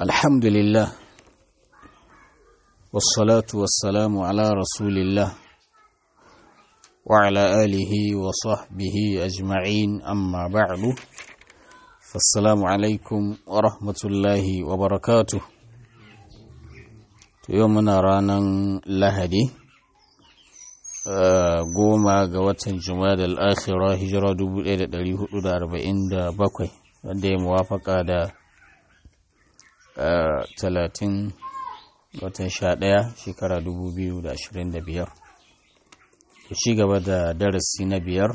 الحمد لله والصلاة والسلام على رسول الله وعلى آله وصحبه أجمعين أما بعد فالسلام عليكم ورحمة الله وبركاته يومنا رانا لهدي goma ga watan da al'akhira hijira 1447 wanda ya muwafaka da talatin watan sha ɗaya shekara 2025 ku ci gaba da darasi na biyar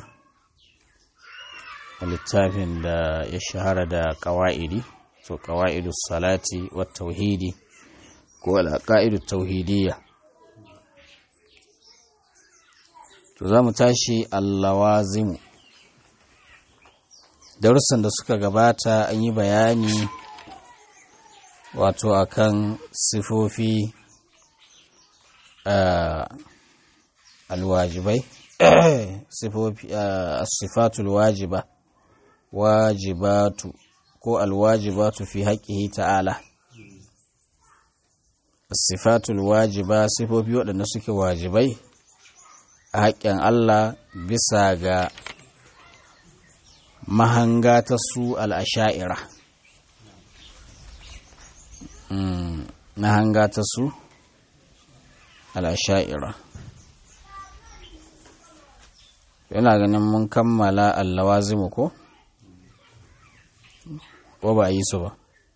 a littafin da ya shahara da ƙawa'idi to ƙawa'idu salati wa tauhidi ko al'aƙa'idu tauhidiyya to za mu tashi allawazimu darussan da suka gabata an yi bayani wato akan sifofi alwajibai sifofi sifatul wajiba wajibatu ko alwajibatu fi haƙƙihi ta'ala sifatul wajiba sifofi waɗanda suke wajibai a haƙƙin Allah bisa ga mahanga ta su al'asha'ira. Mahanga ta su al'asha'ira. Yana ganin mun kammala allawazimu ko? Ko ba a yi su ba?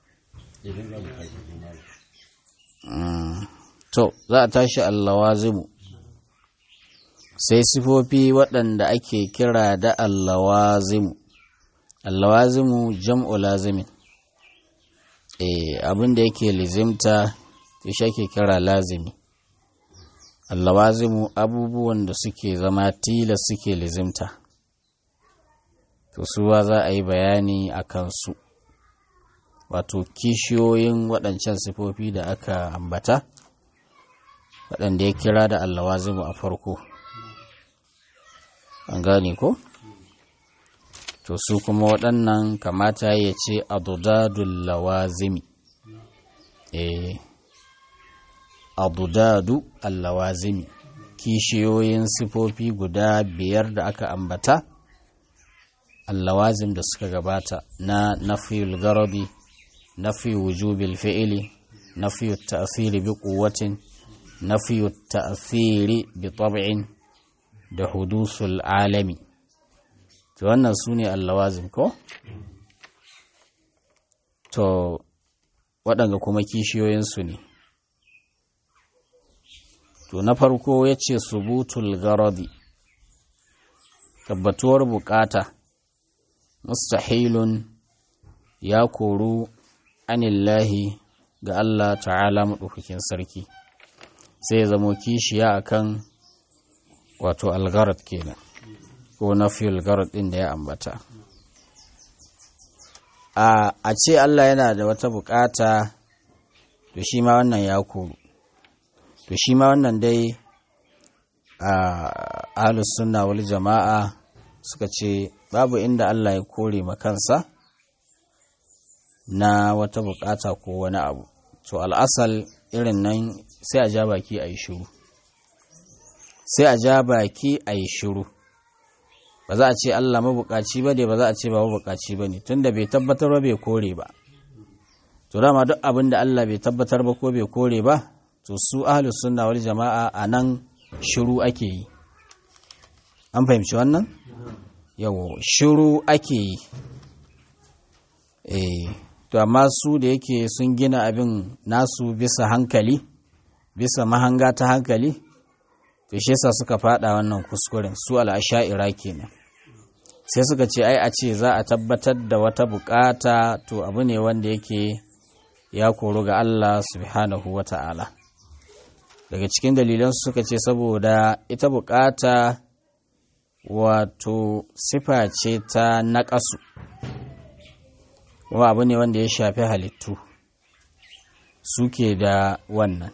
To, za a tashi allawazimu. sai sifofi waɗanda ake kira da allawazimu allawazimu jam'u lazimin e, abin da yake lizimta shi ake kira lazimi allawazimu abubuwan da suke zama tilas suke lizimta to suwa za a yi bayani a kansu wato kishiyoyin waɗancan sifofi da aka ambata waɗanda ya kira da allawazimu a farko an gane ko to su kuma waɗannan kamata ya ce adudadul lawazimi eh adudadu allawazimi kishiyoyin sifofi guda biyar da aka ambata allawazim da suka gabata na nafiyul garabi nafi wujubil fi'ili nafi ta'thiri bi quwwatin nafi ta'thiri bi tab'in da hudusul alami to wannan su ne allawazin ko to waɗanda kuma kishiyoyinsu ne to na farko ya ce subutul garadi tabbatuwar bukata mustahilun ya koru anillahi ga Allah ta'ala maɗaukakin sarki sai ya zamo kishiya akan wato algarad kenan ko nafi algarad din da ya ambata a a ce Allah yana da wata bukata to shi ma wannan ya koru to shi ma wannan dai a ahlus sunna wal jama'a suka ce babu inda Allah ya kore makansa na wata bukata ko wani abu to al'asal irin nan sai a ja baki a yi shiru sai a ja baki a yi shiru ba za a ce Allah mabukaci ba ne ba za a ce ba mabukaci ba ne tunda bai tabbatar ba bai kore ba to dama duk abin da Allah bai tabbatar ba ko bai kore ba to su ahlus sunna wal jama'a a nan shiru ake yi an fahimci wannan yawo shiru ake yi eh to amma su da yake sun gina abin nasu bisa hankali bisa mahanga ta hankali to shi yasa suka fada wannan kuskuren su al'asha'ira kenan sai suka ce ai a ce za a tabbatar da wata bukata to abu ne wanda yake ya koru ga Allah subhanahu wata'ala daga cikin dalilan suka ce saboda ita bukata wato sifa ce ta naƙasu kuma abu ne wanda ya shafi halittu suke da wannan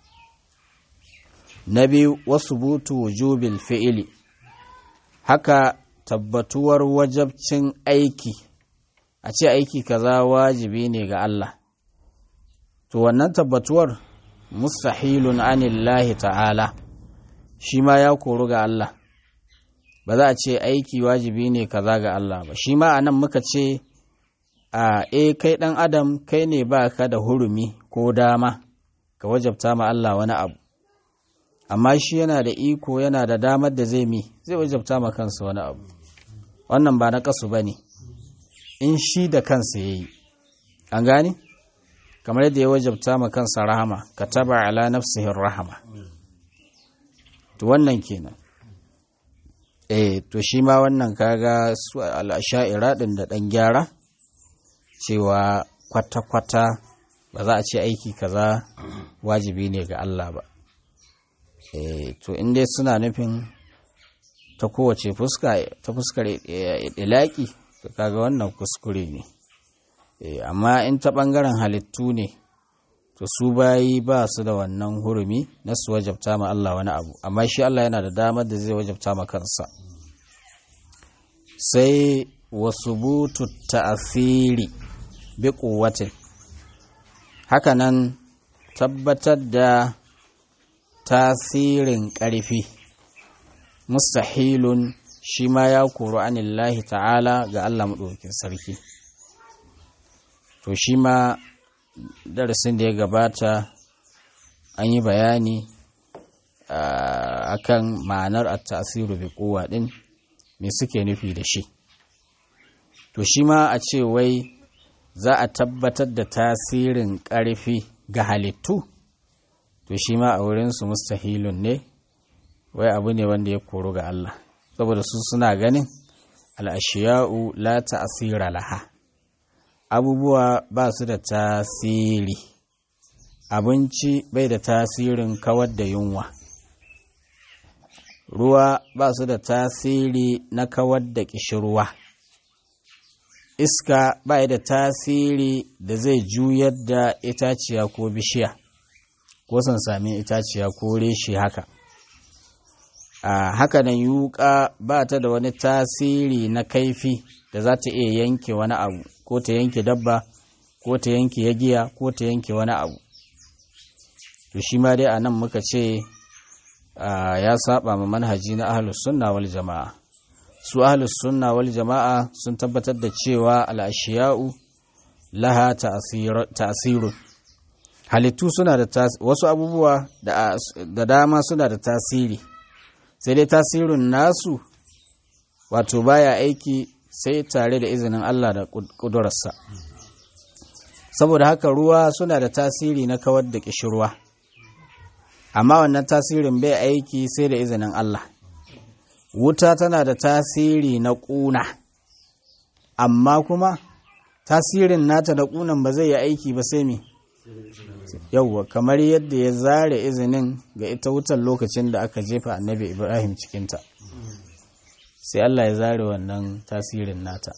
na biyu wasu butu wujubil fi'ili haka tabbatuwar wajabcin aiki a ce aiki kaza wajibi ne ga Allah to wannan tabbatuwar mustahilun anillahi ta'ala shi ma ya koru ga Allah ba za a ce aiki wajibi ne kaza ga Allah ba shi ma anan muka ce a e kai ɗan adam kai ne ba ka da hurumi ko dama ka wajabta ma Allah wani abu amma shi yana da iko yana da damar da zai mi zai wajabta ma kansa wani abu wannan ba na kasu ba ne in shi da kansa ya yi an gane kamar yadda ya wajabta ma kansa rahama ka taba ala nafsihin rahama to wannan kenan eh to shi ma wannan kaga su al'asha'ira din da dan gyara cewa kwata-kwata ba za a ce aiki kaza wajibi ne ga Allah ba eh to in dai suna nufin ta kowace fuska ta fuskar ilaki to kaga wannan kuskure ne eh amma in ta bangaren halittu ne to su bayi ba su da wannan hurumi na su wajabta ma Allah wani abu amma shi Allah yana da damar da zai wajabta ma kansa sai wasu butu ta'afiri bi kuwatin hakanan tabbatar da tasirin ƙarfi mustahilun shi ma ya koro anillahi ta'ala ga Allah maɗaukin sarki to shi ma darasin da ya gabata an yi bayani akan ma'anar at-tasiru bi kowa din me suke nufi da shi to shi ma a ce wai za a tabbatar da tasirin ƙarfi ga halittu to shi ma a wurinsu mustahilun ne wai abu ne wanda ya koro ga Allah saboda su suna ganin al'ashiya'u la ta'asira laha abubuwa ba su da tasiri abinci bai da tasirin kawar da yunwa ruwa ba su da tasiri na kawar da ƙishirwa iska ba da tasiri da zai juyar da itaciya ko bishiya ko sami itaciya ko reshe haka a haka nan yuka ba ta da wani tasiri na kaifi da za ta iya yanke wani abu ko ta yanke dabba ko ta yanke yagiya ko ta yanke wani abu to shi ma dai a nan muka ce ya saba ma manhaji na ahlus sunna wal jama'a su ahlus sunna wal jama'a sun tabbatar da cewa al'ashiya'u laha ta'asirun halittu suna da wasu abubuwa da dama suna da tasiri sai dai tasirin nasu wato baya aiki sai tare da izinin Allah da ƙudurarsa saboda haka ruwa suna da tasiri na kawar da ƙishirwa amma wannan tasirin bai aiki sai da izinin Allah wuta tana da tasiri na ƙuna amma kuma tasirin nata da ƙunan ba zai yi aiki ba sai me yauwa kamar yadda ya zare izinin ga ita wutar lokacin da aka jefa annabi ibrahim cikinta sai Allah ya zare wannan tasirin nata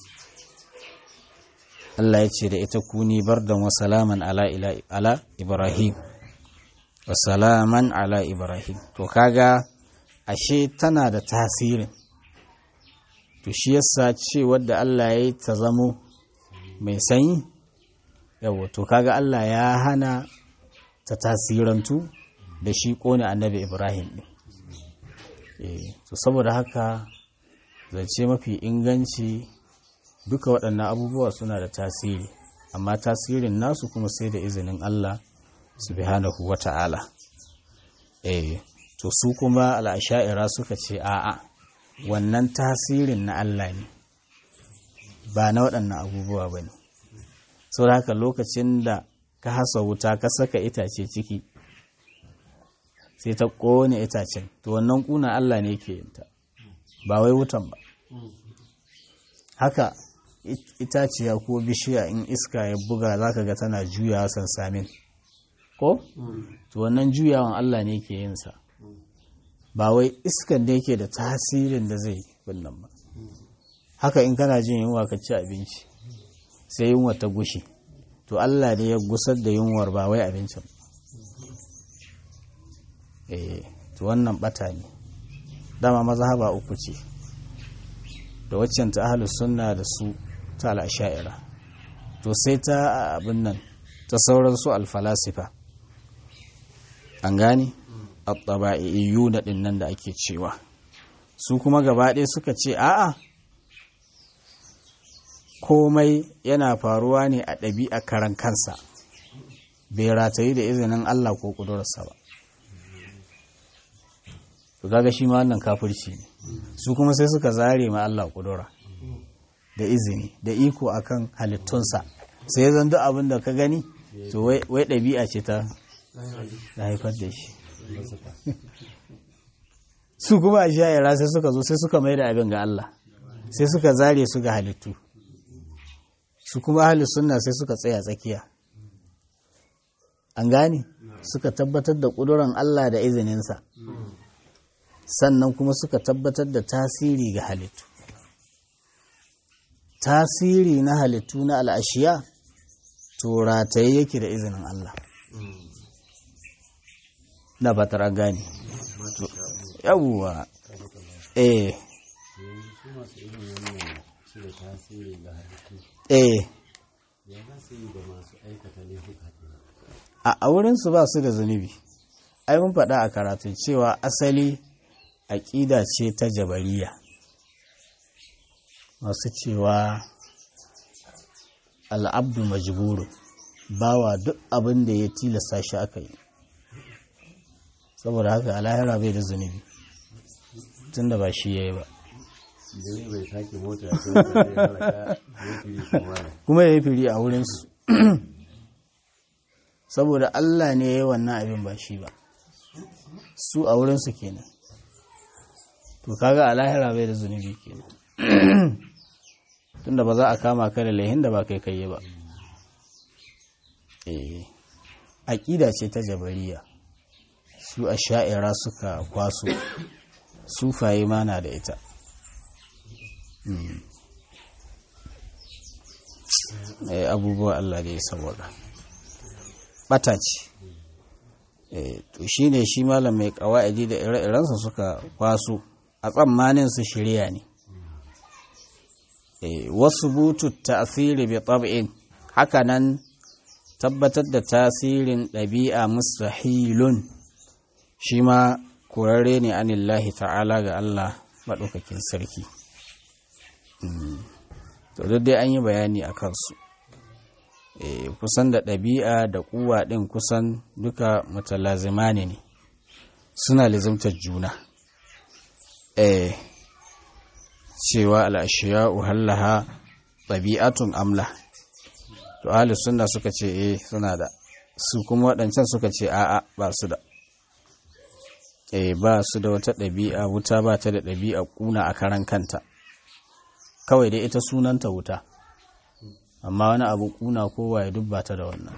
Allah ya ce da ita kuni bardan wa salaman ala ala ibrahim wa salaman ala ibrahim to kaga ashe tana da tasirin to shi yasa ce wadda Allah ya yi ta zamo mai sanyi yawo to kaga Allah ya hana ta tasirantu da shi kone annabi Ibrahim ne to saboda haka zance mafi inganci duka waɗannan abubuwa suna da tasiri amma tasirin nasu kuma sai da izinin Allah subhanahu wata'ala eh to su kuma al'asha'ira suka ce a'a wannan tasirin na Allah ne ba na waɗannan abubuwa ba ne sau haka lokacin da ka hasa wuta ka saka itace ciki sai ta ƙone itacen to wannan ƙuna Allah ne ke yinta ba wai wutan ba haka itaciya ko bishiya in iska ya buga za ka ga tana juyawa sansamin ko? to wannan juyawan Allah ne ke yinsa ba wai iskan da yake da tasirin da zai binnan ba haka in kana jin yunwa ka ci abinci sai yunwa ta gushi to Allah ne ya gusar da yunwar ba wai abincin eh to wannan bata ne dama mazhaba uku ce da waccan ta ahlus sunna da su ta al-asha'ira to sai ta abin nan ta sauransu alfalasifa an gane at-taba'iyu na ɗin nan da ake cewa su kuma gaba ɗaya suka ce a'a komai yana faruwa ne a ɗabi'a karan kansa bai ratayi da izinin Allah ko ƙudurarsa ba to kaga shi ma wannan kafirci ne su kuma sai suka zare ma Allah ƙudura da izini da iko akan halittunsa sai ya zan duk abin da ka gani to wai ɗabi'a ce ta haifar da shi su kuma a sha'ira sai suka zo sai suka mai da abin ga Allah sai suka zare su ga halittu su kuma ahli sunna sai suka tsaya tsakiya an gane suka tabbatar da ƙuduran Allah da izininsa sannan kuma suka tabbatar da tasiri ga halittu tasiri na halittu na al'ashiya to rataye yake da izinin Allah na fatar an gane yawwa eh eh a wurinsu ba su da zunubi ai mun faɗa a karatu cewa asali aƙida ce ta jabariya masu cewa al'abdu majburu bawa duk abin da ya tilasta shi aka yi saboda haka alahira bai da zunubi tun da ba shi ya yi ba kuma ya yi firi a wurinsu saboda Allah ne ya yi wannan abin ba shi ba su a wurinsu kenan to kaga a lahira bai da zunubi kenan tunda ba za a kama ka da laihin da ba kai kai ba eh aqida ce ta jabariya su a sha'ira suka kwaso sufaye mana da ita abubuwa Allah da ya sawaka bata ce to shi ne shi malam mai kawa'idi da ire-irensa suka kwaso a tsammanin su shirya ne wasu butu ta'asiri bi tab'in haka nan tabbatar da tasirin ɗabi'a mustahilun shi ma kurare ne anillahi ta'ala ga Allah maɗaukakin sarki to duk dai an yi bayani a kansu kusan da ɗabi'a da kuwa ɗin kusan duka mutalazimani ne suna lizimtar juna cewa al'ashiya uhallaha ɗabi'atun amla to ahli sunna suka ce eh suna da su kuma waɗancan suka ce a'a ba su da eh ba su da wata ɗabi'a wuta ba ta da ɗabi'a ƙuna a karan kanta kawai dai ita sunanta wuta amma wani abu ƙuna kowa ya dubba ta da wannan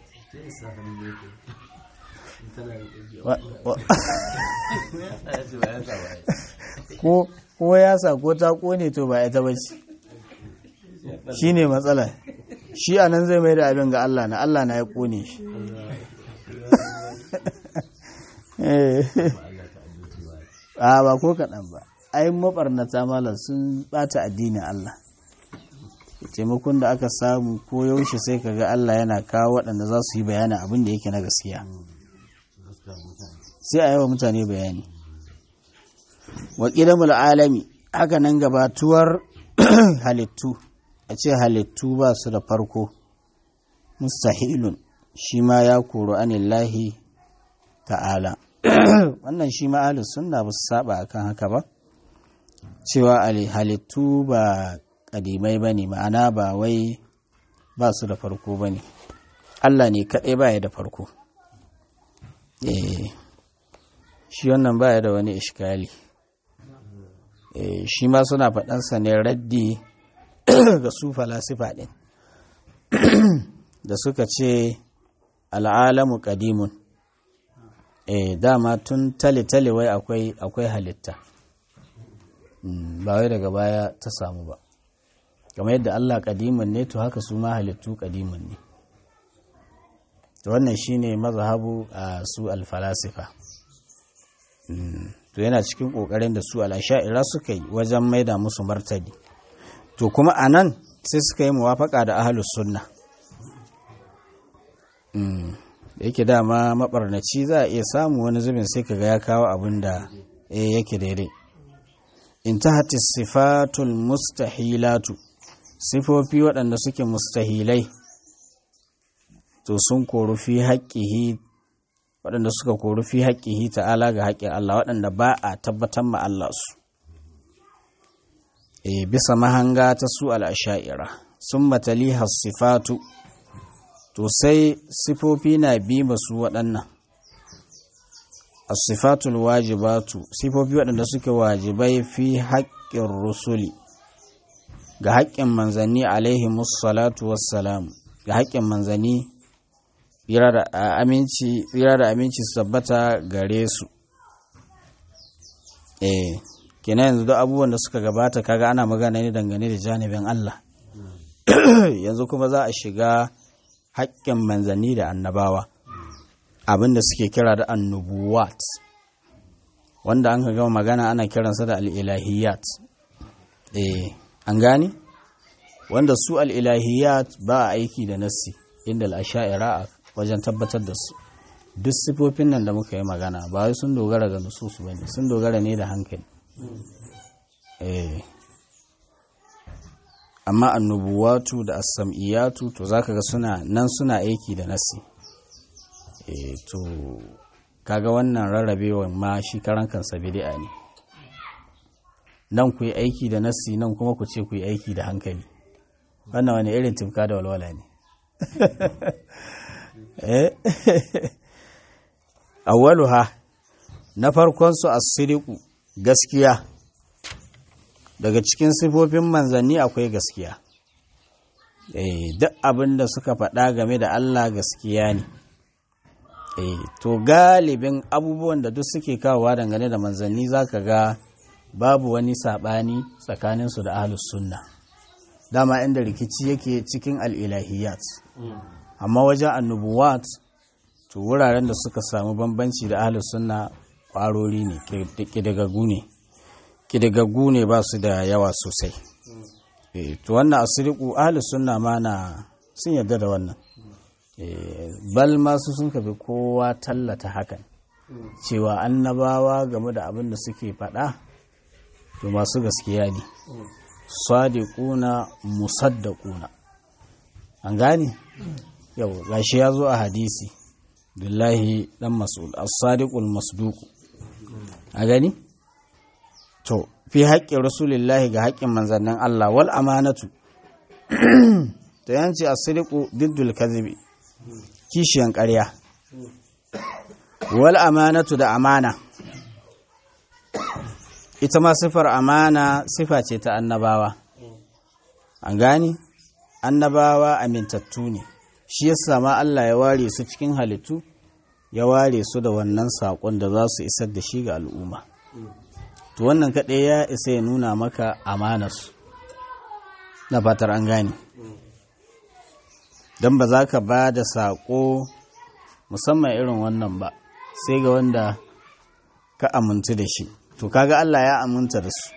ko ko ya sa ko ta kone to ba ita bace shi ne matsala shi a nan zai mai da abin ga Allah na Allah na ya kone shi a ba ko kaɗan ba ai mabarnata malam sun bata addinin Allah taimakon da aka samu ko yaushe sai ka ga Allah yana kawo waɗanda za su yi bayanin abin da yake na gaskiya sai a yawa mutane bayani wa ƙidamul alami haka nan gabatuwar halittu a ce halittu ba su da farko mustahilun shi ma ya koro anillahi ta'ala wannan shi ma ahlus sunna ba su saba akan haka ba cewa halittu ba kadimai ba ne ma'ana ba wai ba su da farko ba ne Allah ne kaɗai ba ya da farko shi wannan ba ya da wani ishkali shi ma suna faɗansa ne raddi ga su falasifa ɗin da suka ce al'alamu ƙadimun dama tun tale-tale wai akwai halitta ba wai daga baya ta samu ba kamar yadda Allah ƙadimun ne to haka su ma halittu ƙadimun ne to wannan shine mazhabu a su alfalasifa to yana cikin ƙoƙarin da su al'asha'ira suka yi wajen maida musu martani to kuma a nan sai suka yi muwafaka da ahalus sunna da yake dama mabarnaci za a iya samu wani zubin sai kaga ya kawo abin da yake daidai intahati sifatul mustahilatu sifofi waɗanda suke mustahilai to sun koru fi haƙƙihi waɗanda suka koru fi haƙƙihi ta'ala ga haƙƙin Allah waɗanda ba a tabbatar ma Allah su e bisa mahanga ta su al'asha'ira sun matali sifatu to sai sifofi na bi masu waɗannan asifatul wajibatu sifofi waɗanda suke wajibai fi haƙƙin rusuli ga haƙƙin manzanni alaihi musallatu wassalamu ga haƙƙin manzanni tsira da aminci su tabbata gare su eh kina yanzu duk abubuwan da suka gabata kaga ana magana ne dangane da janibin Allah yanzu kuma za a shiga haƙƙin manzanni da annabawa abin da suke kira da annubuwat wanda an gama magana ana kiransa da al'ilahiyat eh an gane wanda su al'ilahiyat ba a aiki da nassi inda al'asha'ira a wajen tabbatar da su duk sifofin nan da muka yi magana ba wai sun dogara ga nususu ba ne sun dogara ne da hankali eh amma annubuwatu da asam'iyatu to zaka ga suna nan suna aiki da nasi e to kaga wannan rarrabewan ma shi karan kansa bid'a ne nan ku yi aiki da nasi nan kuma ku ce ku yi aiki da hankali wannan wani irin tifka da walwala ne awwaluha na farkon su as-sidiqu gaskiya daga cikin sifofin manzanni akwai gaskiya duk abin da suka faɗa game da Allah gaskiya ne to galibin abubuwan da duk suke kawowa dangane da manzanni zaka ga babu wani saɓani tsakaninsu da ahlus sunna dama inda rikici yake cikin al'ilahiyat amma wajen annubuwat to wuraren da suka samu bambanci da ahlus sunna ƙwarori ne ƙidagaggu ne ƙidagaggu ne ba su da yawa sosai to wannan asiriku ahlus sunna ma na sun yarda da wannan bal masu sun kafi kowa tallata hakan cewa annabawa game da abin da suke faɗa to masu gaskiya ne sadiquna musaddaquna an gane yau gashi ya zo a hadisi billahi dan mas'ud as-sadiqul masduq a gani to fi haƙƙin rasulillahi ga haƙƙin manzannin Allah wal amanatu to yanci as-sidiqu diddul kadhibi kishiyan ƙarya wal amanatu da amana ita ma sifar amana sifa ce ta annabawa an gani annabawa amintattu ne shi yasa ma Allah ya ware su cikin halittu ya ware su da wannan saƙon da za su isar da shi ga al'umma to wannan kaɗai ya isa ya nuna maka amanarsu na fatar an gane don ba za ka ba da saƙo musamman irin wannan ba sai ga wanda ka amintu da shi to kaga Allah ya aminta da su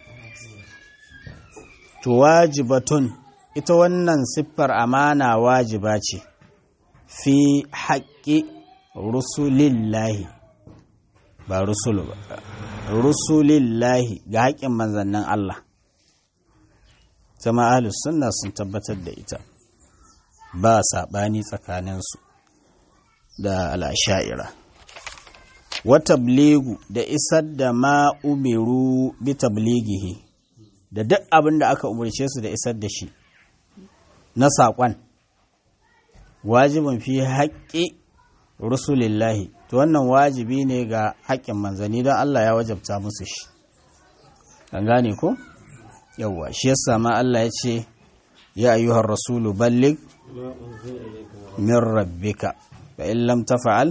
to wajibatun ita wannan siffar amana wajiba ce fi haƙƙi rusulillahi ba rusulu ba rusulillahi ga haƙƙin manzannin Allah zama ahlus sunna sun tabbatar da ita ba saɓani tsakaninsu da al'asha'ira wata blegu da isar da ma umiru bi tablighihi da duk abin da aka umarce su da isar da shi na saƙon wajibin fi haƙƙi rusulillahi to wannan wajibi ne ga haƙƙin manzanni don Allah ya wajabta musu shi an gane ko yawwa shi yasa ma Allah ya ce ya ayyuhar rasulu ballig min rabbika fa in lam tafa'al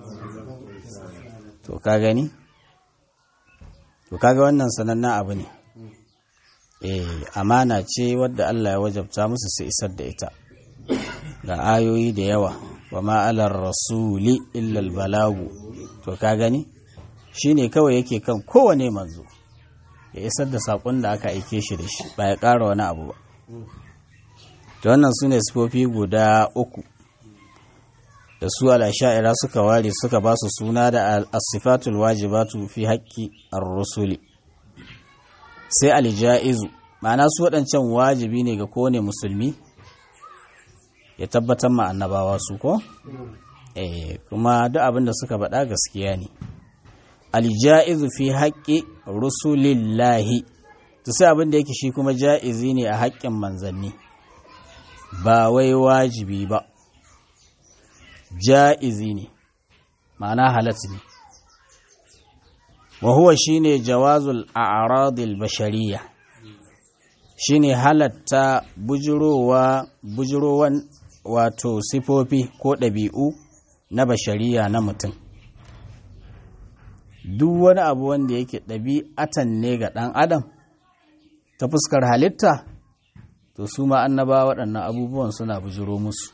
to ka gani to kaga wannan sanannen abu ne eh amana ce wadda Allah ya wajabta musu su isar da ita ga ayoyi da yawa wa ma'alar rasuli illal balagu to ka gani shine kawai yake kan kowane manzo ya isar da saƙon da aka aike shi da shi ba ya ƙara wani abu ba to wannan su ne sifofi guda uku da su al'asha'ira suka ware suka ba su suna da asifatul wajibatu fi haƙƙi ar-rusuli sai alja'izu ma'ana su waɗancan wajibi ne ga kowane musulmi ya tabbatar ma annabawa su ko eh kuma duk abin da suka faɗa gaskiya ne alja'izu fi haƙƙi rusulillahi to sai abin da yake shi kuma ja'izi ne a haƙƙin manzanni ba wai wajibi ba ja'izi ne ma'ana halat ne wa huwa shine jawazul a'radil bashariyya shine halatta bujurowa bujurowan wato sifofi ko ɗabi'u na bashariya na mutum duk wani abu wanda yake ɗabi'atan ne ga ɗan adam ta fuskar halitta to su ma annaba waɗannan abubuwan suna bujiro musu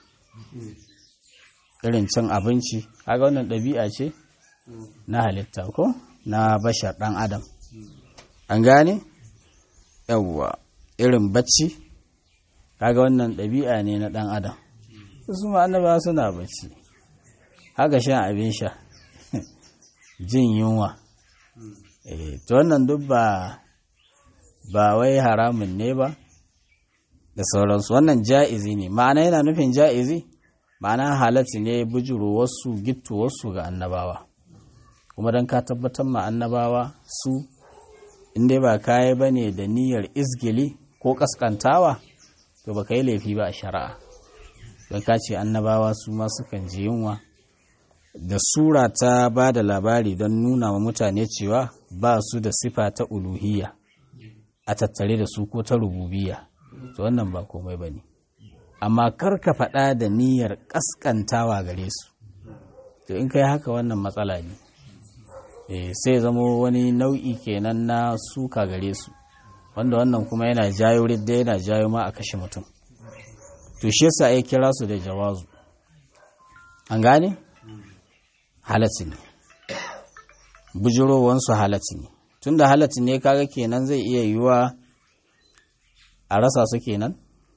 irin cin abinci kaga wannan ɗabi'a ce na halitta ko na bashar ɗan adam an gane yawwa irin bacci kaga wannan ɗabi'a ne na ɗan adam su ma annaba suna bacci haka shan abin sha jin yunwa to wannan duk ba ba wai haramun ne ba da sauransu wannan ja'izi ne ma'ana yana nufin ja'izi ma'ana halatti ne bujuru wasu gittu wasu ga annabawa kuma don ka tabbatar ma annabawa su inda ba kayi ba ne da niyyar izgili ko kaskantawa to ba ka yi laifi ba a shari'a don ka ce annabawa su ma sukan ji yunwa da sura ta ba da labari don nuna wa mutane cewa ba su da sifa ta uluhiyya a tattare da su ko ta rububiya to wannan ba komai ba ne amma kar ka faɗa da niyyar ƙasƙantawa gare su to in kai haka wannan matsala ne sai zamo wani nau'i kenan na suka gare su wanda wannan kuma yana jayo ridda yana jayo ma a kashe mutum to shi yasa ya kira su da jawazu an gane halatti ne bujirowansu halatti ne tun da halatti ne kaga kenan zai iya yiwa a rasa su kenan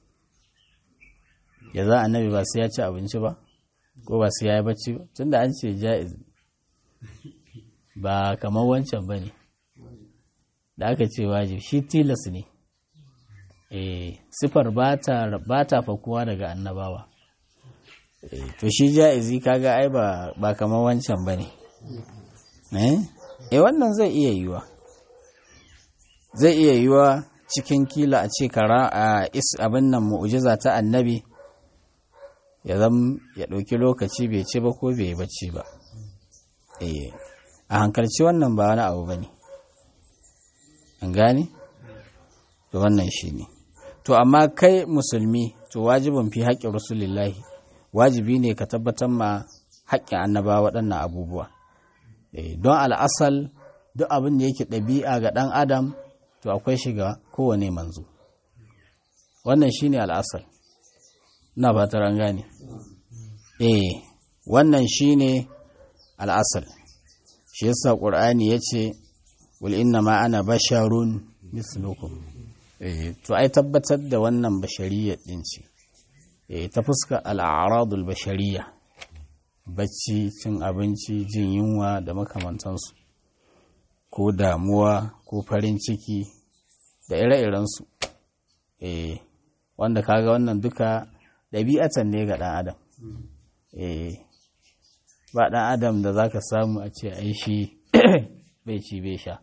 ya za annabi ba sai ya ci abinci ba ko ba sai ya yi bacci ba tun da an ce ja'iz ba kamar wancan ba ne da aka ce wajib shi tilas ne sifar ba ta fakuwa daga annabawa to shi ja'izi kaga ai ba kamar wancan ba ne eh wannan zai iya yiwa zai iya yiwa cikin kila a ce kara a is abin nan mu'jiza ta annabi ya zam ya ɗauki lokaci bai ci ba ko bai bacci ba eh a hankalci wannan ba wani abu ba ne an gane to wannan shi ne to amma kai musulmi to wajibin fi haƙƙin rasulillahi wajibi ne ka tabbatar ma haƙƙin annaba waɗannan abubuwa don al'asal duk abin da yake ɗabi'a ga ɗan adam to akwai shiga kowane manzo wannan shi ne al'asal na fatar an gane eh wannan shi ne al'asal shi yasa ƙur'ani ya ce wal inna ma ana basharun mislukum eh to ai tabbatar da wannan bashariyya din ce eh ta fuska al'aradul bashariyya bacci cin abinci jin yunwa da makamantansu ko damuwa ko farin ciki da ire-irensu eh wanda kaga wannan duka ɗabi'atan ne ga ɗan adam eh ba ɗan adam da za ka samu a ce ai shi bai ci bai sha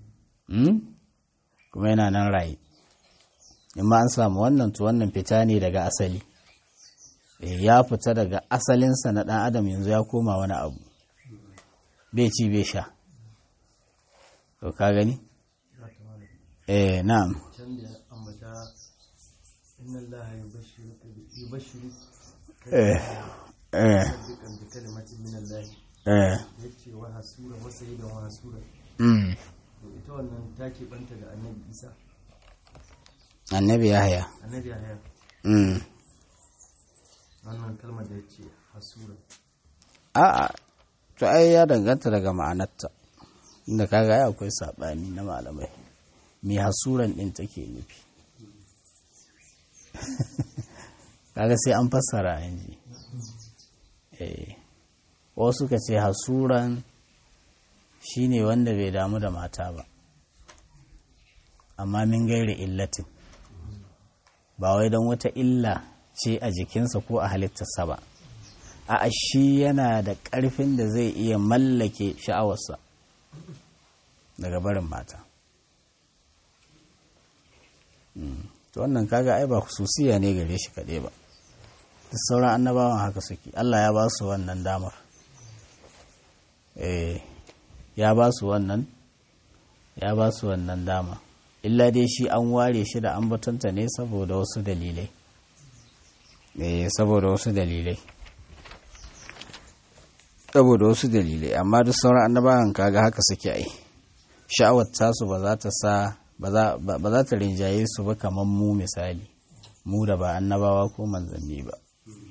kuma yana nan raye in ma an samu wannan to wannan fita ne daga asali ya fita daga asalinsa na ɗan adam yanzu ya koma wani abu bai ci bai sha to ka gani eh na'am eh eh eh mm ita wannan ta keɓanta da annabi isa annabi yahya annabi yahya mm wannan kalmar da ya ce hasura a'a to ai ya danganta daga ma'anarta inda kaga ai akwai sabani na malamai me hasuran din take nufi kaga sai an fassara yanzu eh wasu ka ce hasuran shine wanda bai damu da mata ba amma min gairi illatin ba wai don wata illa ce a jikinsa ko a halittarsa ba a shi yana da ƙarfin da zai iya mallake sha'awarsa daga barin mata to wannan kaga ai ba hususiya ne gare shi kaɗai ba da sauran annabawan haka suke Allah ya ba su wannan damar eh ya ba su wannan ya ba su wannan dama illa dai shi an ware shi da ambatonta ne saboda wasu dalilai eh saboda wasu dalilai saboda wasu dalilai amma duk sauran annabawan kaga haka suke ai sha'awar tasu ba za ta sa ba za ta rinjaye su ba kamar mu misali mu da ba annabawa ko manzanni ba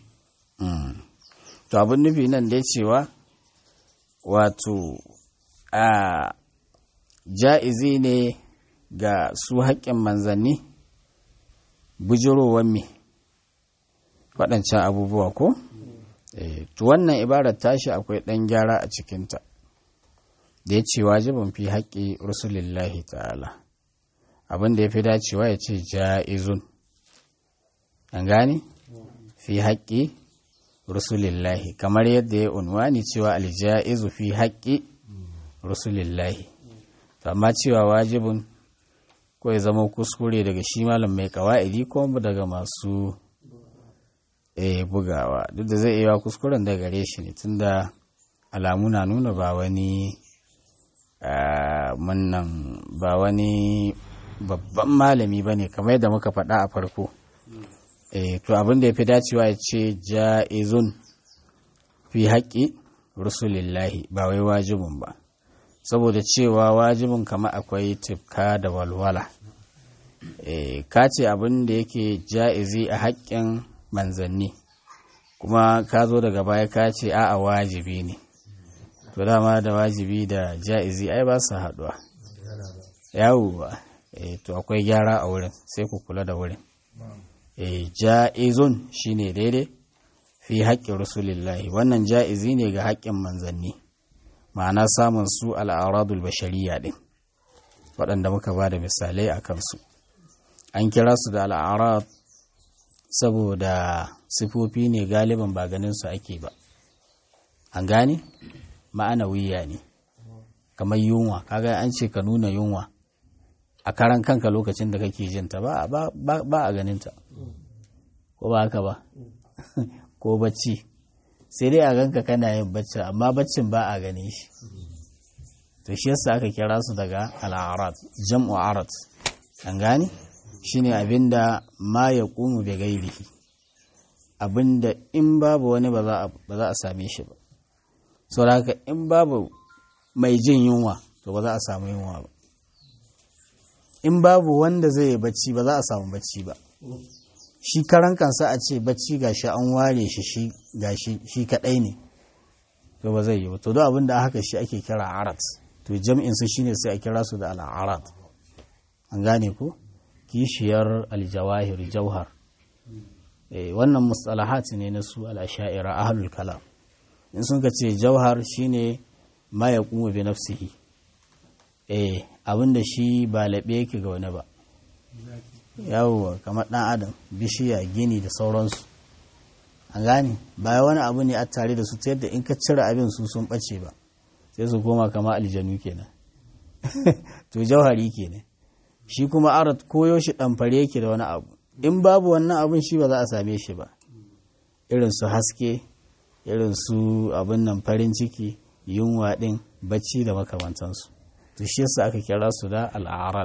to abin nufi nan dai cewa wato a ja'izi ne ga su haƙƙin manzanni bujirowar me waɗancan abubuwa ko to wannan ibarar tashi akwai ɗan gyara a cikinta da ya ce wajibin fi haƙƙi rusulillahi ta'ala abin da ya fi dacewa ya ce ja'izun an gane fi haƙƙi rusulillahi kamar yadda ya unwani cewa alja'izu fi haƙƙi rusulillahi amma cewa wajibin ko ya zama kuskure daga shi malam mai kawa'idi ko daga masu bugawa duk da zai iya kuskuren da gare shi ne tunda alamu na nuna ba wani munnan ba wani babban malami ba ne kamar yadda muka faɗa a farko to abin da ya fi dacewa ya ce ja'izun fi haƙƙi rusulillahi ba wai wajibin ba saboda cewa wajibin kama akwai tifka da walwala ka ce abin da yake ja'izi a haƙƙin manzanni kuma ka zo daga baya ka ce a'a wajibi ne to dama da wajibi da ja'izi ai ba su haɗuwa yawuwa to akwai gyara a wurin sai ku kula da wurin ja'izun shine daidai fi haƙƙin rasulillahi wannan ja'izi ne ga haƙƙin manzanni ma'ana samun su al'aradul bashariya ɗin waɗanda muka ba da misalai a kansu an kira su da al'arad saboda sifofi ne galiban ba ganin su ake ba an gane ma'ana wiya ne kamar yunwa kaga an ce ka nuna yunwa a karan kanka lokacin da kake jinta ba ba a ganinta ko ba haka ba ko bacci sai dai a ganka kana yin bacci amma baccin ba a gane shi to shi yasa aka kira su daga al'arat jam'u arat an gane shine abinda ma ya kumu da gairihi abinda in babu wani ba za a same shi ba saboda haka in babu mai jin yunwa to ba za a samu yunwa ba in babu wanda zai yi bacci ba za a samu bacci ba shi karan kansa a ce bacci gashi an ware shi shi gashi shi kadai ne to ba zai yi ba to duk abin da haka shi ake kira arat to jam'in su shine sai a kira su da al'arat an gane ko kishiyar aljawahir jauhar eh wannan mustalahat ne na su al-asha'ira ahlul kalam in sun ka ce jauhar shine ma yaqumu bi nafsihi eh abinda shi ba laɓe yake ga wani ba yawwa kamar ɗan adam bishiya gini da sauransu an gane baya wani abu ne a tare da su ta yadda in ka cire abin su sun ɓace ba sai su koma kama aljanu kenan to jauhari kenan shi kuma arat koyo shi ɗamfare yake da wani abu in babu wannan abin shi ba za a same shi ba irin su haske irin su abin nan farin ciki yunwa ɗin bacci da makamantansu to shi yasa aka kira su da al'arab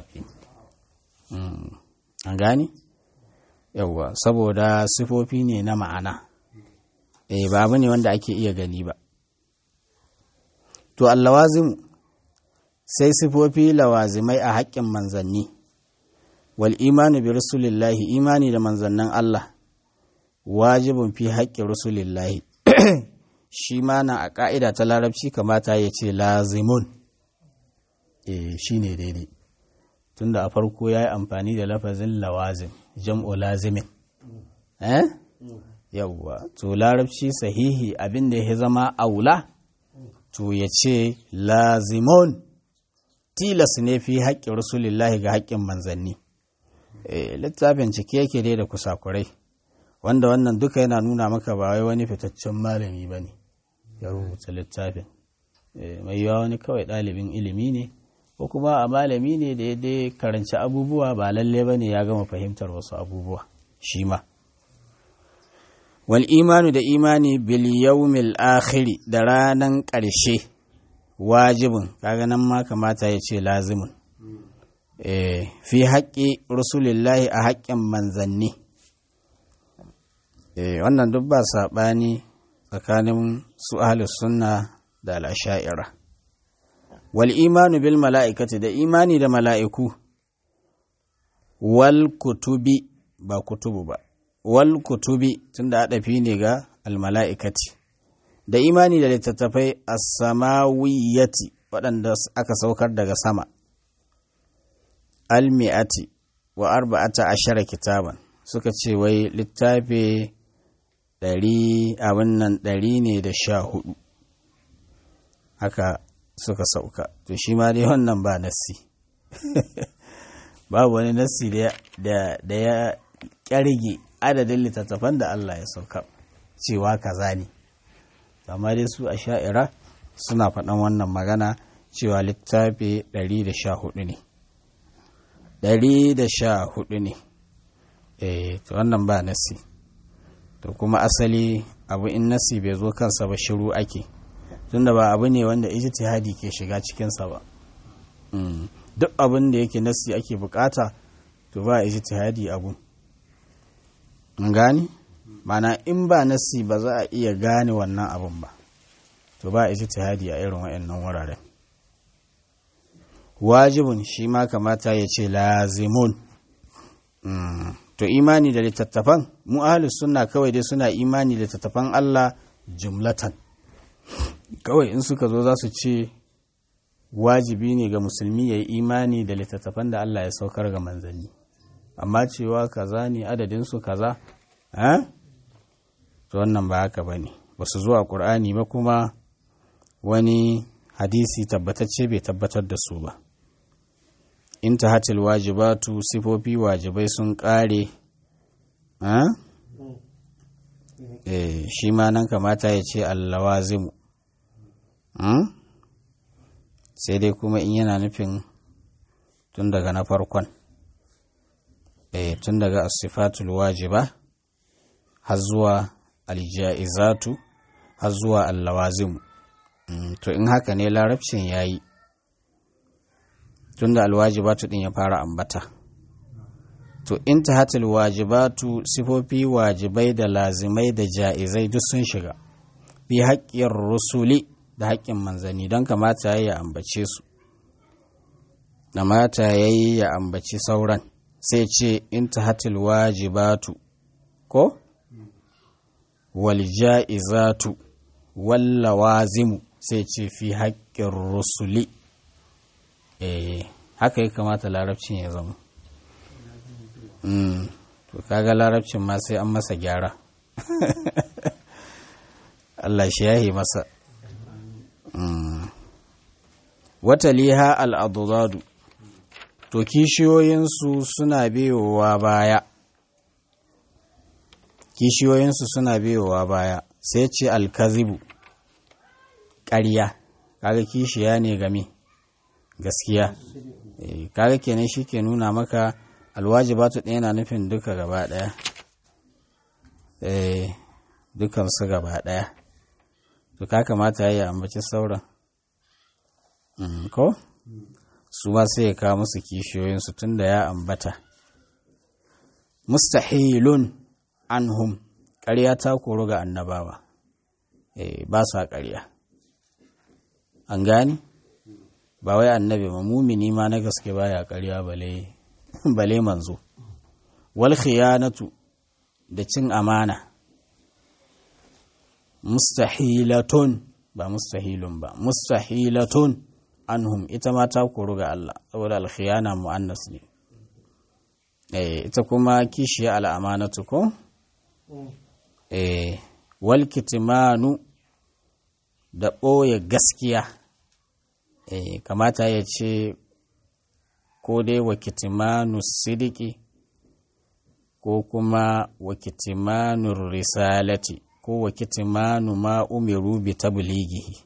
an gane yawwa saboda sifofi ne na ma'ana eh ba abu ne wanda ake iya gani ba to allawazim sai sifofi lawazimai a haƙƙin manzanni wal imanu bi rasulillahi imani da manzannin Allah wajibin fi haƙƙin rasulillahi shi ma na a ƙa'ida ta larabci kamata ya ce lazimun eh shi ne daidai tunda a farko ya yi amfani da lafazin lawazim jam'u lazimin eh yawwa to larabci sahihi abin da ya zama aula to ya ce lazimon tilas ne fi haƙƙin rasulillahi ga haƙƙin manzanni littafin cike yake dai da kusakurai wanda wannan duka yana nuna maka ba wai wani fitaccen malami ba ne ya rubuta littafin mai yawa wani kawai ɗalibin ilimi ne ko kuma a malami ne da ya dai karanci abubuwa ba lalle ba ne ya gama fahimtar wasu abubuwa shi ma wal imanu da imani bil yawmil akhiri da ranan ƙarshe wajibin kaga nan ma kamata ya ce lazimin fi haƙƙi rasulillahi a haƙƙin manzanni wannan duk ba saɓani tsakanin su ahlus sunna da al'asha'ira wal imanu bil mala'ikati da imani da mala'iku wal kutubi ba kutubu ba wal kutubi tunda adafi ne ga al mala'ikati da imani da littattafai as-samawiyyati waɗanda aka saukar daga sama al-mi'ati wa arba'ata ashara kitaban suka ce wai littafi ɗari abin nan ɗari ne da sha hudu haka suka sauka to shi ma dai wannan ba nassi babu wani nassi da ya ƙyarge adadin littattafan da Allah ya sauka cewa kaza ne amma dai su a sha'ira suna faɗan wannan magana cewa littafi 114 ne 114 ne eh to wannan ba nasi to kuma asali abu in nasi bai zo kansa ba shiru ake tunda ba abu ne wanda ijtihadi ke shiga cikinsa ba duk abin da yake nasi ake bukata to ba ijtihadi abu gani mana in ba nasi ba za a iya gane wannan abun ba to ba ijtihadi a irin waɗannan wuraren wajibun shi ma kamata ya ce lazimun to imani da littattafan mu ahlus sunna kawai dai suna imani da littattafan Allah jumlatan kawai in suka zo za su ce wajibi ne ga musulmi ya yi imani da littattafan da Allah ya saukar ga manzanni amma cewa kaza ne adadinsu kaza to wannan ba haka ba ne ba su zuwa ƙur'ani ba kuma wani hadisi tabbatacce bai tabbatar da su ba intahatil wajibatu sifofi wajibai sun ƙare eh shi ma nan kamata ya ce allawazimu sai dai kuma in yana nufin tun daga na farkon eh tun daga asifatul wajiba har zuwa alja'izatu har zuwa allawazimu to in haka ne larabcin ya yi tun da alwajibatu din ya fara ambata to in ta hatil wajibatu sifofi wajibai da lazimai da ja'izai duk sun shiga bi haƙƙin rusuli da haƙƙin manzanni don kamata ya yi ya ambace su kamata ya yi ya ambaci sauran sai ce in ta hatil wajibatu ko wal ja'izatu wallawazimu sai ce fi haƙƙin rusuli eh haka ya kamata larabcin ya zama to kaga larabcin ma sai an masa gyara Allah shi yahi masa wata liha al'adudadu to kishiyoyinsu suna biyowa baya kishiyoyinsu suna biyowa baya sai ce alkazibu ƙarya kaga kishiya ne game gaskiya kaga kenan shi ke nuna maka alwajibatu ɗaya na nufin duka gaba ɗaya dukansu gaba ɗaya to ka kamata ya ambaci sauran ko su ma sai ya kawo musu kishiyoyinsu tun da ya ambata mustahilun anhum ƙarya ta koro ga annabawa ba sa ƙarya an gani ba wai annabi ba mumini ma na gaske baya ƙarya bale bale manzo wal khiyanatu da cin amana mustahilatun ba mustahilun ba mustahilatun anhum ita ma ta koru ga Allah saboda alkhiyana mu'annas ne eh ita kuma kishiya al'amanatu ko eh wal kitmanu da ɓoye gaskiya e, kamata ya ce ko dai wa kitimanu sidiki ko kuma wa kitimanu risalati ko wa kitimanu ma umiru bi tablighihi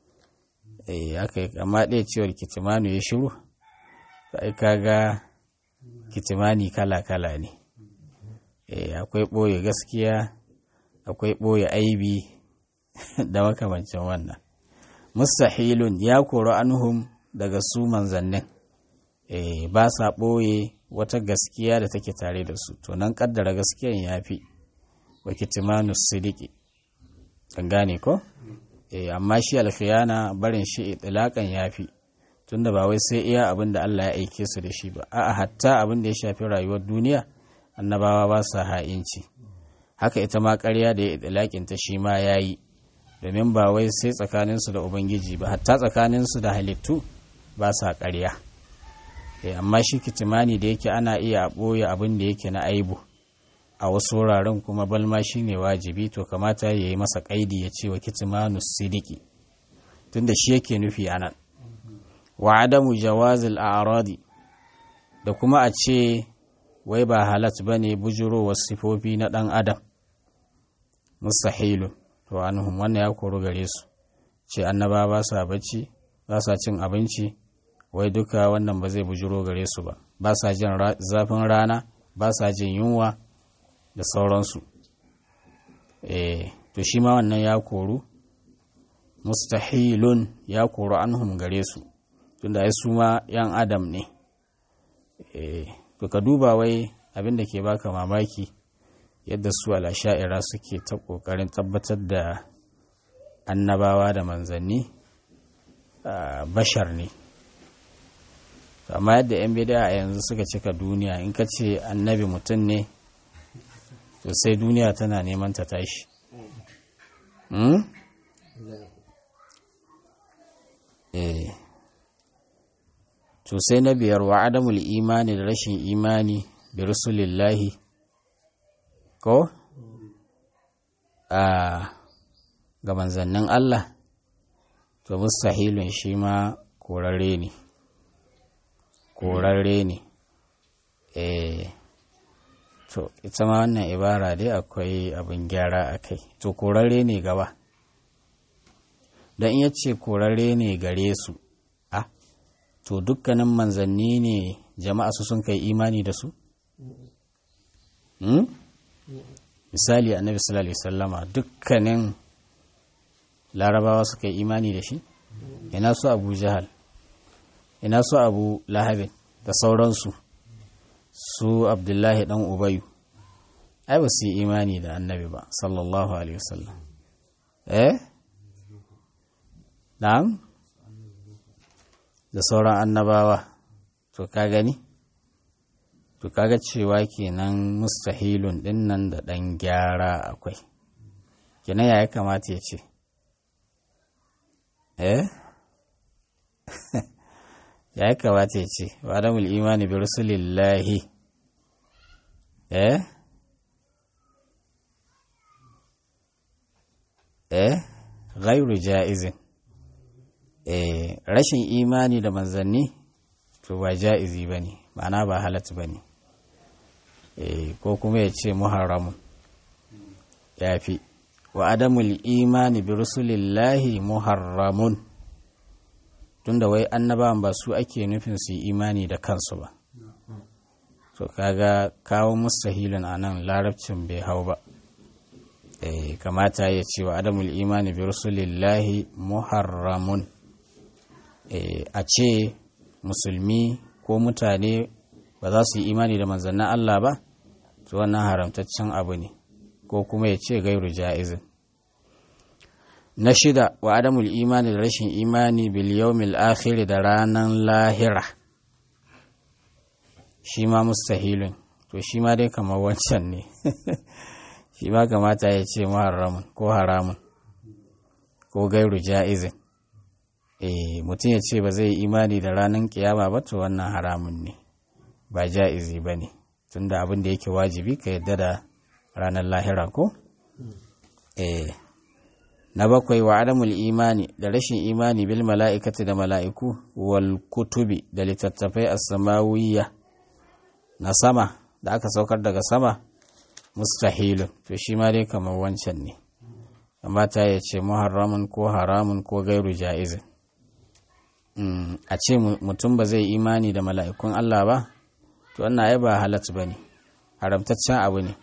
eh aka amma ɗaya cewar kitimanu ya shiru sai kaga kitimani kala-kala ne eh akwai ɓoye gaskiya akwai ɓoye aibi da makamancin wannan mustahilun ya kori anhum daga su manzannin eh ba sa ɓoye wata gaskiya da take tare da su to nan kaddara gaskiyan ya fi wa kitimanu sidiki kan gane ko eh amma shi alkhiyana barin shi itilakan ya fi tunda ba wai sai iya abin da Allah ya aike su da shi ba a'a hatta abin da ya shafi rayuwar duniya annabawa ba sa ha'inci haka ita ma ƙarya da ya itilakin ta shi ma yayi domin ba wai sai tsakaninsu da ubangiji ba hatta tsakaninsu da halittu ba sa ƙarya amma shi kitimani da yake ana iya ɓoye abin da yake na aibu a wasu wuraren kuma balma shi ne wajibi to kamata ya yi masa ƙaidi ya ce wa kitimanu sidiki tunda shi yake nufi a nan wa adamu jawazil a'radi da kuma a ce wai ba halat ba ne bujurowar sifofi na ɗan adam mustahilu to anhum wannan ya koru gare su ce annaba ba sa bacci ba sa cin abinci wai duka wannan ba zai bujuro gare su ba ba sa jin zafin rana ba sa jin yunwa da sauransu eh to shi ma wannan ya koru mustahilun ya koru anhum gare su tunda ai su ma yan adam ne eh to ka duba wai abin da ke baka mamaki yadda su alasha'ira suke ta kokarin tabbatar da annabawa da manzanni bashar ne amma yadda 'yan bida a yanzu suka cika duniya in ka ce annabi mutum ne to sai duniya tana neman ta tashi to sai na biyar wa adamul imani da rashin imani bi rusulillahi ko a ga manzannin Allah to mustahilun shi ma korarre ne korarre ne eh to ita ma wannan ibara dai akwai abin gyara a kai to korarre ne gaba don iya ce korarre ne gare su a to dukkanin manzanni ne jama'a su sun kai imani da su misali annabi sallallahu alaihi sallama dukkanin larabawa suka yi imani da shi ina su abu jahal ina su abu lahabin da sauransu su abdullahi dan ubayu ai ba su yi imani da annabi ba sallallahu alaihi wasallam eh na'am da sauran annabawa to ka gani to kaga cewa kenan mustahilun dinnan da dan gyara akwai kenan ya kamata ya ce eh ya kamata ya ce wa adamul imani bi rasulillahi eh eh ghairu ja'izin eh rashin imani da manzanni to ba ja'izi bane ma'ana ba halat bane eh ko kuma ya ce muharramun yafi wa adamul imani bi rusulillahi muharramun tunda wai annabawan ba su ake nufin su yi imani da kansu ba to kaga kawo mustahilin a nan larabcin bai hau ba eh kamata ya ce wa adamul imani bi rusulillahi muharramun eh a ce musulmi ko mutane ba za su yi imani da manzannin Allah ba to wannan haramtaccen abu ne ko kuma ya ce gairu ja'izin na shida wa adamul imani da rashin imani bil yawmil akhir da ranan lahira shi ma mustahilun to shi ma dai kamar wancan ne shi ma kamata ya ce muharramun ko haramun ko gairu ja'izin eh mutum ya ce ba zai yi imani da ranan kiyama ba to wannan haramun ne ba ja'izi ba ne tunda abin da yake wajibi ka yadda da ranar lahira ko eh na bakwai wa adamul imani da rashin imani bil mala'ikati da mala'iku wal kutubi da littattafai as-samawiyya na sama da aka saukar daga sama mustahilun to shi ma dai kamar wancan ne amma ta ya ce muharramun ko haramun ko gairu ja'izin a ce mutum ba zai imani da mala'ikun Allah ba to wannan ai ba halatta ba ne haramtaccen abu ne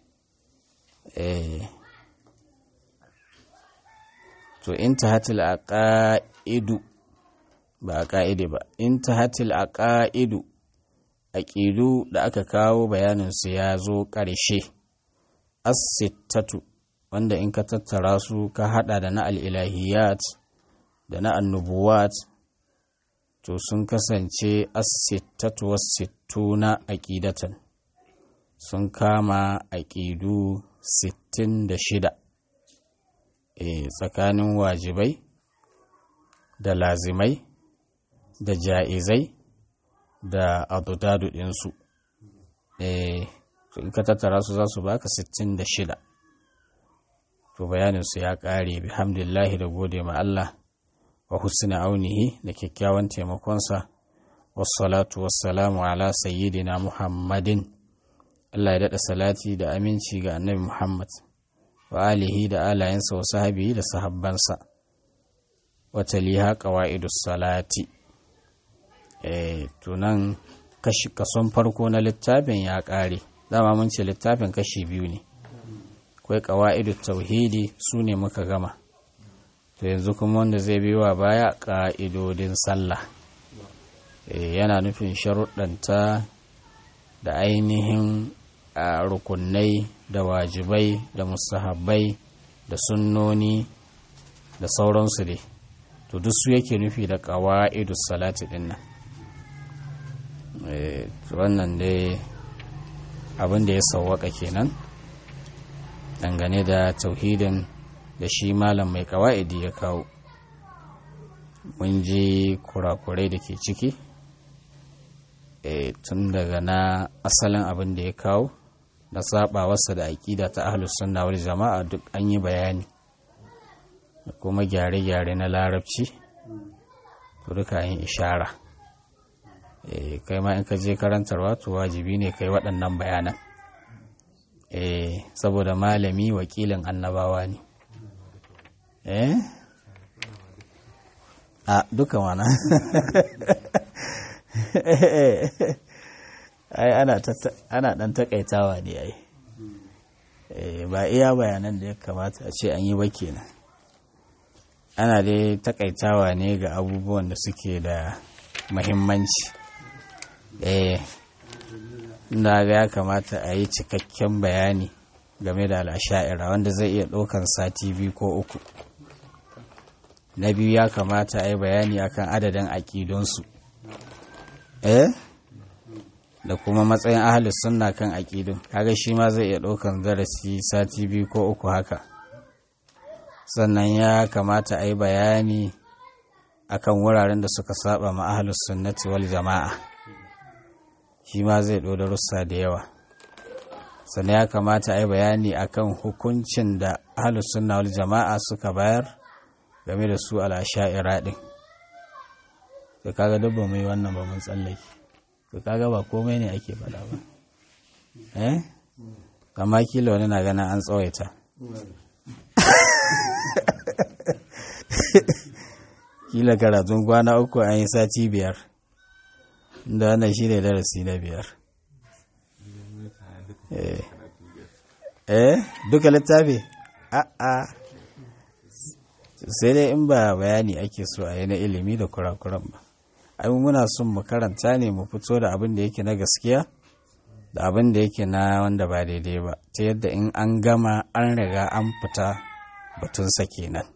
to in ta hatil a ƙa'idu ba a ƙa'ide ba in ta hatil a ƙa'idu a ƙidu da aka kawo bayaninsu ya zo ƙarshe asittatu wanda in ka tattara su ka hada da na al'ilahiyat da na annubuwat to sun kasance asittatu wasittu na aƙidatan sun kama aƙidu sittin da shida e, tsakanin wajibai da lazimai da ja'izai da adudadu ɗinsu e, in ka tattara su za su baka sittin da shida to bayaninsu ya ƙare bihamdillahi da gode ma Allah wa husna aunihi da kyakkyawan taimakonsa wassalatu wassalamu ala sayyidina muhammadin Allah ya daɗa salati da aminci ga annabi Muhammad wa alihi da alayensa wa sahabi da sahabbansa wata liha ƙawa'idus salati e, tunan kason farko na littafin ya ƙare dama mun ce littafin kashi biyu ne akwai ƙawa'idu tauhidi su ne muka gama to yanzu kuma wanda zai biyo wa baya ƙa'idodin sallah e, yana nufin sharuɗanta da ainihin a rukunai da wajibai da musahabbai da sunnoni da sauransu dai to duk su yake nufi da ƙawa'idu salati ɗin nan wannan dai abin da ya sauwaka kenan dangane da tauhidin da shi malam mai kawa'idi ya kawo mun ji kurakurai da ke ciki tun daga na asalin abin da ya kawo da sabawarsa da aƙida ta ahlus sunna wal jama'a duk an yi bayani da kuma gyare-gyare na larabci to duka yin ishara kai ma in ka je karantarwa to wajibi ne kai waɗannan bayanan eh saboda malami wakilin annabawa ne eh a duka mana ai ana ana dan takaitawa ne ai ba iya bayanan da ya kamata a ce an yi ba kenan ana dai takaitawa ne ga abubuwan da suke da mahimmanci eh na ga ya kamata a yi cikakken bayani game da al'asha'ira wanda zai iya ɗaukan sati biyu ko uku na biyu ya kamata a yi bayani akan adadin aƙidunsu eh da kuma matsayin ahalis sunna kan aƙidun kaga shi ma zai iya ɗaukan darasi sati biyu ko uku haka sannan ya kamata a yi bayani akan wuraren da suka saba ma ahalus sunnati wal jama'a shi ma zai ɗo darussa da yawa sannan ya kamata a yi bayani akan hukuncin da ahalus sunna wal jama'a suka bayar game da su al'asha'ira ɗin to kaga duk ba mu yi wannan ba mun tsallake to kaga ba komai ne ake faɗa ba eh amma kila wani na gana an tsawaita kila karatun kwana uku an yi sati biyar da wannan shi ne darasi na biyar eh duka littafi a'a sai dai in ba bayani ake so a yi na ilimi da kurakuran ba ai muna son mu karanta ne mu fito da abin da yake na gaskiya da abin da yake na wanda ba daidai ba ta yadda in an gama an riga an fita batunsa kenan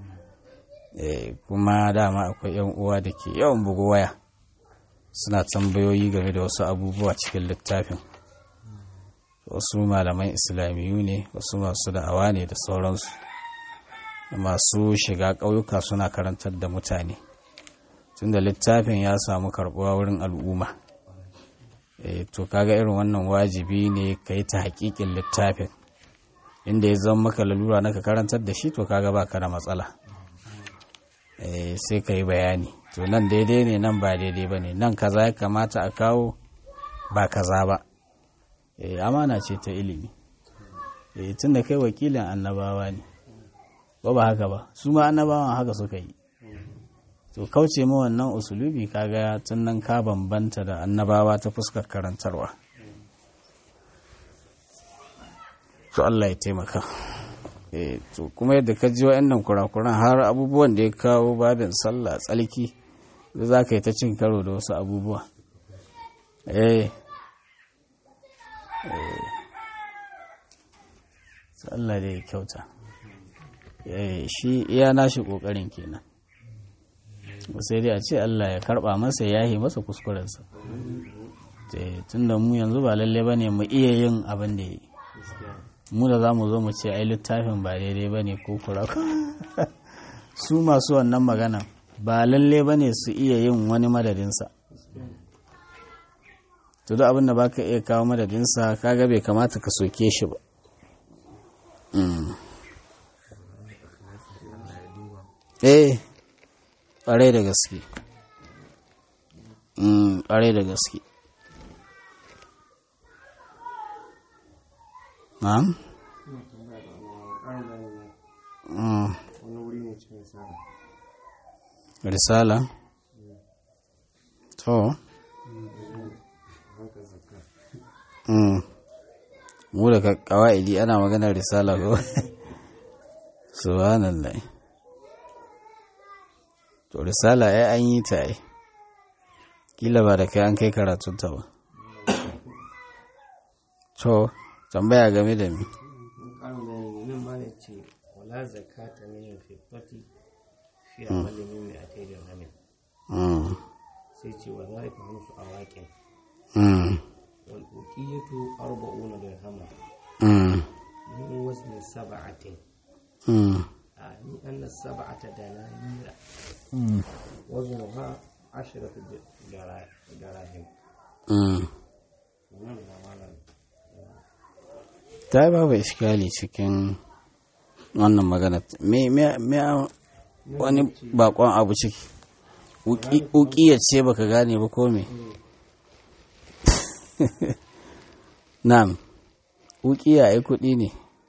kuma dama akwai yan uwa da ke yawan bugu waya suna tambayoyi game da wasu abubuwa cikin littafin wasu malaman islamiyu ne wasu masu da'awa ne da sauransu masu shiga ƙauyuka suna karantar da mutane tunda littafin ya samu karɓuwa wurin al'umma to kaga irin wannan wajibi ne ka yi ta haƙiƙin littafin inda ya zama maka lalura na ka karantar da shi to kaga ba ka da matsala sai ka yi bayani to nan daidai ne nan ba daidai ba ne nan kaza ya kamata a kawo ba kaza ba amana ce ta ilimi tun da kai wakilin annabawa ne ba ba haka ba su ma annabawan haka suka yi to kauce ma wannan usulubi kaga tun nan ka bambanta da annabawa ta fuskar karantarwa to Allah ya taimaka to kuma yadda ka ji wa'annan kurakuran har abubuwan da ya kawo babin sallah tsalki da za ka yi ta cin karo da wasu abubuwa eh Allah da ya kyauta shi iya nashi kokarin kenan sai dai a ce Allah ya karba masa ya yi masa kuskurensa tun da mu yanzu ba lalle ba ne mu iya yin abin da ya yi mu da za mu zo mu ce ai littafin ba daidai ba ne ko kura su masu wannan magana ba lalle ba ne su iya yin wani madadinsa to da abin da ba ka iya kawo madadinsa kaga bai kamata ka soke shi ba eh ƙwarai da gaske ƙwarai da gaske na'am risala to mu da kawa'idi ana maganar risala ko subhanallah to risala ya an yi ta ai kila ba da kai an kai karatunta ba to tambaya game da mi wala zakata min fiddati fi amalin min mi'atay dirhamin sai ce wa zalika musu awaqin wal uqiyatu arba'una dirhaman min wazni sab'atin ni anna sab'ata dananira waznuha ashratu dirahim ta yi babu iskali cikin wannan magana me wani bakon abu ciki ukiya ce baka gane ba ko me na'am ukiya ai kudi ne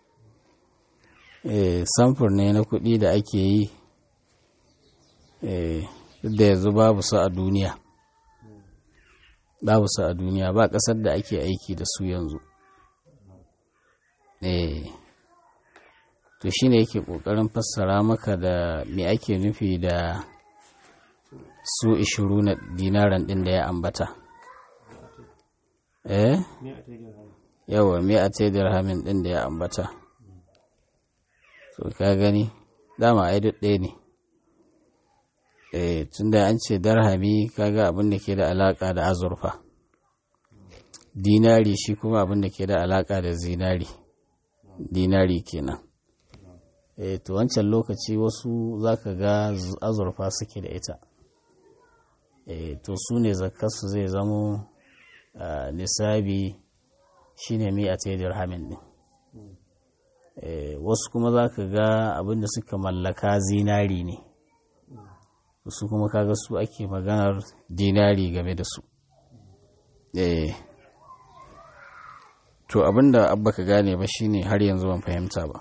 eh samfur ne na kudi da ake yi eh da yanzu babu su a duniya babu su a duniya ba kasar da ake aiki da su yanzu eh to shine yake kokarin fassara maka da me ake nufi da su ishiru na dinaran din da ya ambata eh yawa me a tai dirhamin din da ya ambata to ka gani dama ai duk ɗaya ne eh tunda an ce darhami kaga abin da ke da alaka da azurfa dinari shi kuma abin da ke da alaka da zinari dinari kenan e to wancan lokaci wasu zaka ga azurfa suke da ita e to su ne zakarsu zai zamo nisabi shine mai a dirhamin din e wasu kuma zaka ga abinda suka mallaka zinari ne su kuma kaga su ake maganar dinari game da su e to abinda abba ka gane ba shine har yanzu ban fahimta ba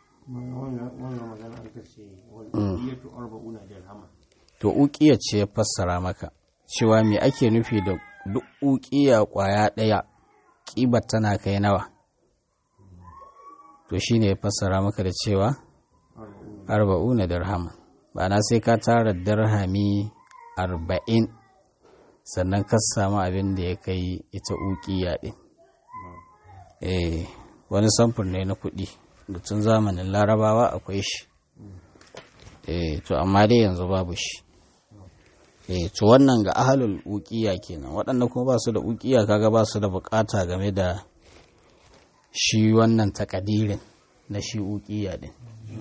to ukiya ce ya fassara maka cewa me ake nufi da duk ukiya kwaya ɗaya ƙibar tana kai nawa to shine ya fassara maka da cewa arba'una dirham na sai ka tara dirhami arba'in sannan ka samu abin da ya kai ita ukiya ɗin eh wani samfur ne na kuɗi da tun zamanin larabawa akwai shi eh to amma dai yanzu babu shi eh to wannan ga ahalul uqiya kenan waɗanda kuma ba su da uqiya kaga ba su da bukata game da shi wannan takadirin na shi uqiya din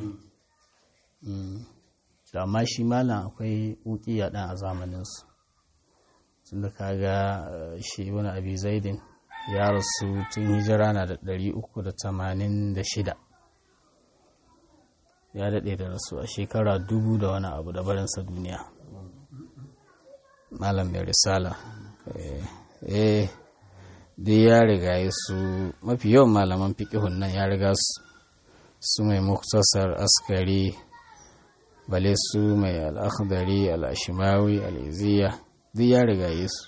to amma shi malam akwai uqiya ɗin a zamaninsu tunda kaga shi wani abi zaidin ya rasu tun hijira na da ɗari uku da tamanin da shida ya daɗe da rasu a shekara dubu da wani abu da barinsa duniya malam mai risala eh dai ya riga su mafi yawan malaman fiƙihun nan ya riga su su mai muktasar askari bale su mai al'akhdari al'ashimawi al'iziya duk ya riga su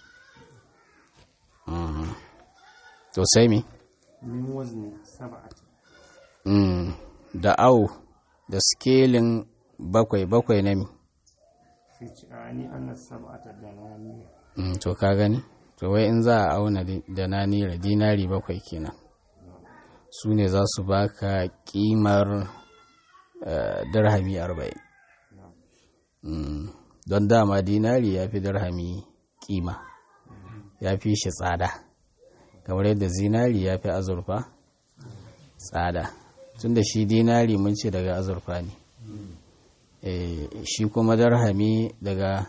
to sai mi min wazni sab'ati da au da skelin bakwai bakwai na mi fi ci ani anna sab'ata danani to ka gani to wai in za a auna da nanira dinari bakwai kenan su ne za su baka kimar dirhami arba'in don dama dinari ya fi dirhami kima ya fi shi tsada kamar yadda zinari ya fi azurfa tsada tunda shi dinari mun ce daga azurfa ne shi kuma dirhami daga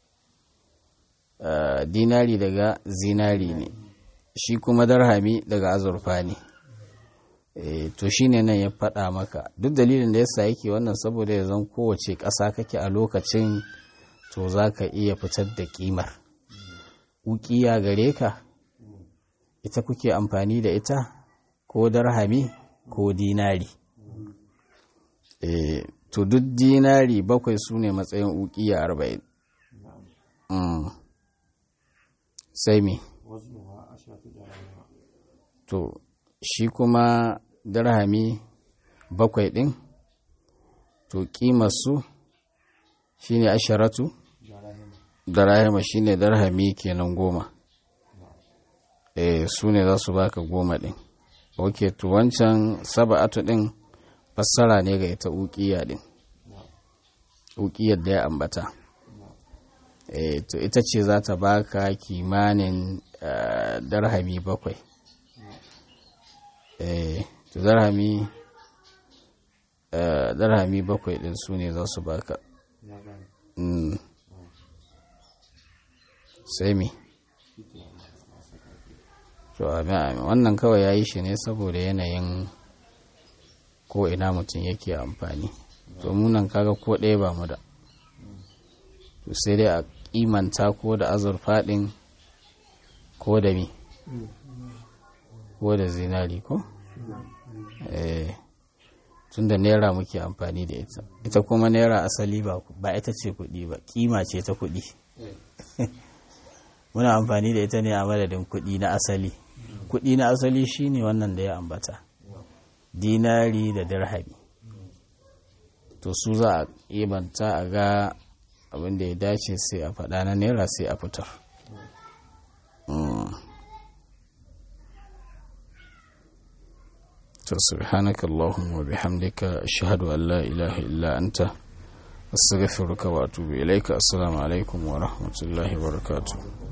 dinari daga zinari ne shi kuma darhami daga azurfa ne to shi ne nan ya faɗa maka duk dalilin da yasa yake wannan saboda ya zan kowace ƙasa kake a lokacin to za ka iya fitar da ƙimar ukiya gare ka ita kuke amfani da ita ko darhami ko dinari to duk dinari bakwai su ne matsayin ukiya arba'in sai me to shi kuma darhami bakwai ɗin to ƙimarsu shi ne asharatu darahima shi ne darhami kenan goma eh su ne za su baka goma ɗin ok to wancan saba'atu ɗin fassara ne ga ita ukiya ɗin ukiyar da ya ambata eh to ita ce za ta baka kimanin darhami bakwai eh to darhami darhami bakwai din su ne za su baka sai mi to wannan kawai ya yi shi ne saboda yanayin ko ina mutum yake amfani to munan kaga ko ɗaya ba mu da to sai dai a kimanta ko da azurfa ɗin ko da mi ko da zinari ko eh tun da naira muke amfani da ita ita kuma naira asali ba ba ita ce kuɗi ba kima ce ta kuɗi muna amfani da ita ne a madadin kuɗi na asali kuɗi na asali shine wannan da ya ambata dinari da dirhami to su za a imanta a ga abin da ya dace sai a faɗa na naira sai a fitar to subhanaka allahumma wa bihamdika ashhadu an la ilaha illa anta astaghfiruka wa atubu ilaika assalamu alaikum wa rahmatullahi wa barakatuh